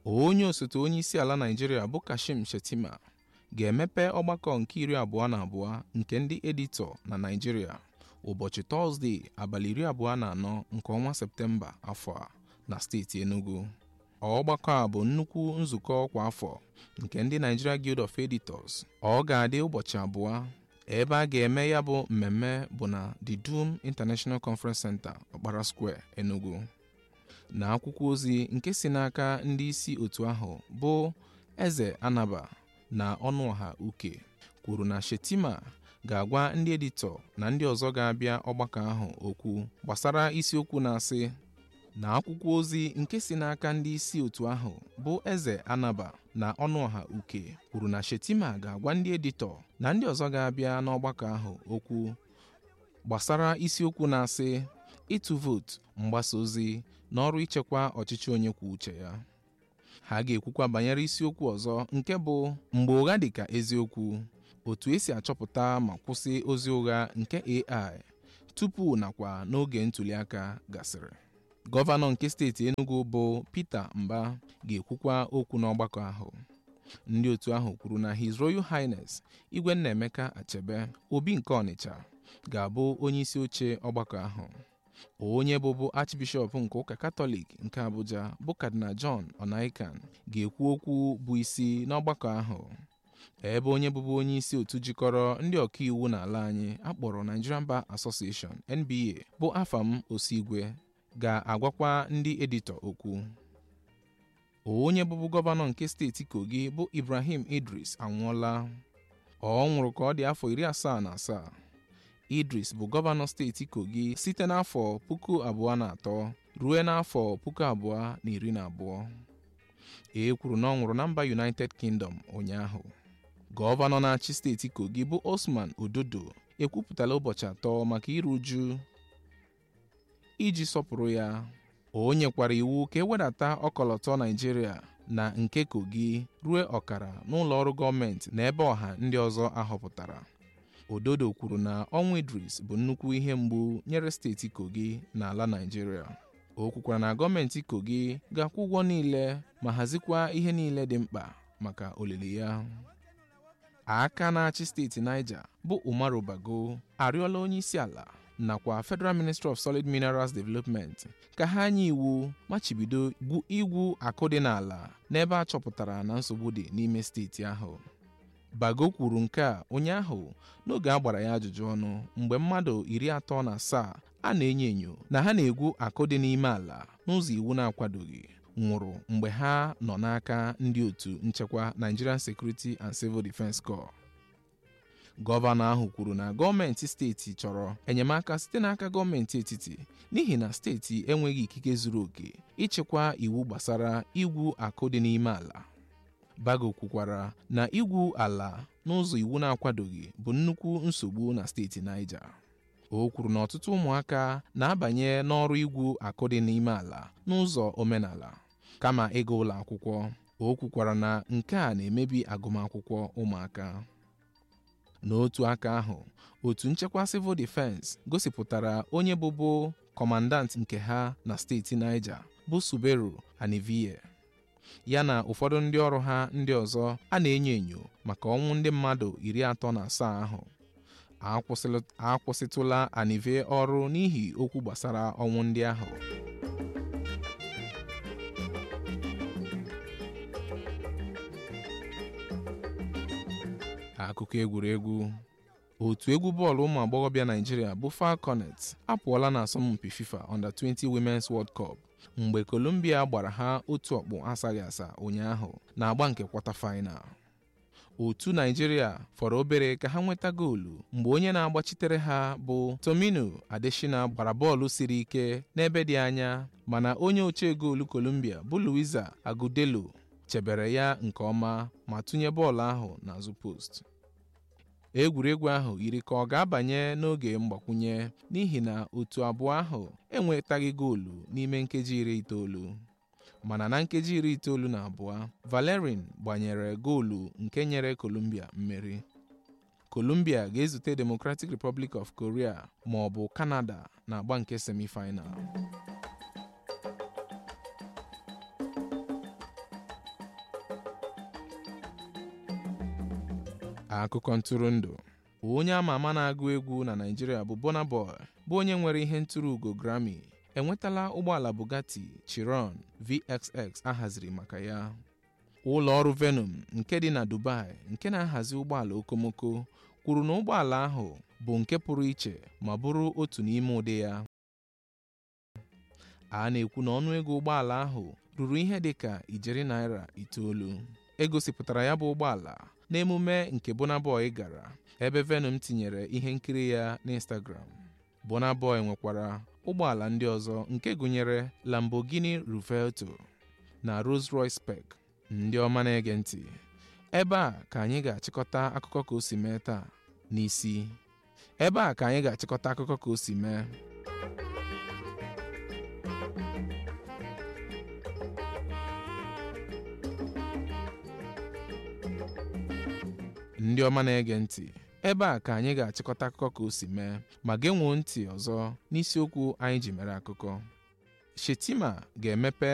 onye osote onye isi ala Naịjirịa bụ Kashim Shettima ga-emepe ọgbakọ nke iri abụọ na abụọ nke ndị editọ na Naịjirịa ụbọchị Tọzdee abalị iri abụọ na anọ nke ọnwa Septemba afọ a na steeti Enugu ọgbakọ a bụ nnukwu nzukọ kwa afọ nke ndị Nigeria Guild of Editors ọ ga-adị ụbọchị abụọ ebe a ga-eme ya bụ mmemme bụ na The Dome International Conference Center Okpara Square Enugu na akwụkwọ ozi nke si n'aka ndị isi otu ahụ bụ Eze Anaba na Ọnụọha Uke kwuru na Shettima ga-agwa ndị editọ na ndị ọzọ ga-abịa ọgbakọ ahụ okwu gbasara isiokwu na-asị na akwụkwọ ozi nke si n'aka ndị isi otu ahụ bụ Eze Anaba na Ọnụọha Uke kwuru na Shettima ga-agwa ndị editọ na ndị ọzọ ga-abịa n'ọgbakọ ahụ okwu gbasara isiokwu na-asị ịtụ vootu mgbasa ozi na ọrụ ichekwa ọchịchị onye kwuo uche ya ha ga-ekwukwa banyere isiokwu ọzọ nke bụ mgbe ụgha dị ka eziokwu otu esi achọpụta ma kwụsị ozi ụgha nke AI tupu nakwa n'oge ntụliaka gasịrị gọvanọ nke steeti Enugu bụ Peter Mba ga-ekwukwa okwu n'ọgbakọ ahụ ndị otu ahụ kwuru na His Royal Highness Igwe Nnaemeka Achebe Obi nke Ọnịcha ga-abụ onye isi oche ọgbakọ ahụ onye bụbu Archbishop nke ụka Katọlik nke Abuja bụ Cardinal John Onaikan ga-ekwu okwu bụ isi n'ọgbakọ ahụ ebe onye bụbu onye isi otu jikọrọ ndị ọkaiwu n'ala anyị akpọrọ Nigerian Bar Association NBA bụ Afam Osigwe ga-agwakwa ndị editọ okwu onye bụbu gọvanọ nke steeti Kogi bụ Ibrahim Idris anwụọla ọ nwụrụ ka ọ dị afọ iri asaa na asaa Idris bụ gọvanọ steeti Kogi site n'afọ puku abụọ na atọ ruo n'afọ puku abụọ na iri na abụọ e kwuru na ọ nwụrụ na mba United Kingdom ụnyaahụ gọvanọ na-achị steeti Kogi bụ Osman Ododo ekwupụtala ụbọchị atọ maka iru uju iji sọpụrụ ya o nyekwara iwu ka ewedata ọkọlọtọ Naịjirịa na nke Kogi ruo ọkara n'ụlọ ọrụ gọọmenti na ebe ọha ndị ọzọ ahọpụtara Ododo kwuru na ọnwụ Idris bụ nnukwu ihe mgbu nyere steeti Kogi na ala Naịjirịa o kwukwara na gọọmenti Kogi ga-akwụ ụgwọ niile ma hazikwa ihe niile dị mkpa maka olili ya aka na-achị steeti Niger bụ Umaru Bago arịọla onye isi ala nakwa Federal Ministry of Solid Minerals Development ka ha nye iwu machibido igwu akụ dị n'ala n'ebe a chọpụtara na nsogbu dị n'ime steeti ahụ Bago kwuru nke a ụnyaahụ n'oge a gbara ya ajụjụ ọnụ mgbe mmadụ iri atọ na asaa a na-enyo enyo na ha na-egwu akụ dị n'ime ala n'ụzọ iwu na-akwadoghị nwụrụ mgbe ha nọ n'aka ndị otu nchekwa Nigerian Security and Civil Defence Corps gọvanọ ahụ kwuru na gọọmenti steeti chọrọ enyemaka site n'aka gọọmenti etiti n'ihi na steeti enweghị ikike zuru oke ịchịkwa iwu gbasara igwu akụ dị n'ime ala Bago kwukwara na igwu ala n'ụzọ iwu na-akwadoghị bụ nnukwu nsogbu na steeti Niger o kwuru na ọtụtụ ụmụaka na-abanye n'ọrụ igwu akụ dị n'ime ala n'ụzọ omenala kama ịga ụlọ akwụkwọ o kwukwara na nke a na-emebi agụmakwụkwọ ụmụaka n'otu aka ahụ otu nchekwa civil defense gosipụtara onye bụbu kọmandant nke ha na steeti Niger bụ Suberu Aniviye ya na ụfọdụ ndị ọrụ ha ndị ọzọ a na-enyo enyo maka ọnwụ ndị mmadụ iri atọ na asaa ahụ akwụsịtụla Anive ọrụ n'ihi okwu gbasara ọnwụ ndị ahụ akụkọ egwuregwu otu egwu bọọlụ ụmụ agbọghọbịa Naịjirịa bụ Falconet apụọla na asọmpi FIFA Under 20 Women's World Cup mgbe Colombia gbara ha otu ọkpụ asaghị asa ụnyaahụ na agba nke kwọta final otu Naịjirịa fọrọ obere ka ha nweta goolu mgbe onye na-agbachitere ha bụ Tomino Adeshina gbara bọọlụ siri ike n'ebe dị anya mana onye ochie goolu Colombia bụ Luisa Agudelo chebere ya nke ọma ma tụnye bọọlụ ahụ n'azụ post egwuregwu ahụ yiri ka ọ ga-abanye n'oge mgbakwunye n'ihi na otu abụọ ahụ enwetaghị goolu n'ime nkeji iri itoolu mana na nkeji iri itoolu na abụọ Valerin gbanyere goolu nke nyere Colombia mmeri Colombia ga-ezute Democratic Republic of Korea ma ọ bụ Canada na agba nke semifinal akụkọ ntụrụndụ onye ama ama na-agụ egwu na Naịjirịa bụ Burna Boy bụ onye nwere ihe ntụrụ ugo Grammy enwetala ụgbọala Bugatti Chiron VXX ahaziri maka ya ụlọ ọrụ Venom nke dị na Dubai nke na-ahazi ụgbọala okomoko kwuru na ụgbọala ahụ bụ nke pụrụ iche ma bụrụ otu n'ime ụdị ya a na-ekwu na ọnụego ụgbọala ahụ ruru ihe dị ka ijeri naira itoolu egosipụtara ya bụ ụgbọala n'emume nke Burna Boy gara ebe Venom tinyere ihe nkiri ya n'Instagram Burna Boy nwekwara ụgbọala ndị ọzọ nke gụnyere Lamborghini Ruvelto na Rolls-Royce Spec ndị ọma na-ege ntị ebe a ka anyị ga-achịkọta akụkọ ka o si mee taa n'isi ebe a ka anyị ga-achịkọta akụkọ ka o si mee ndị ọma na-ege ntị ebe a ka anyị ga-achịkọta akụkọ ka o si mee ma genwuo ntị ọzọ n'isiokwu anyị ji mere akụkọ Shetima ga-emepe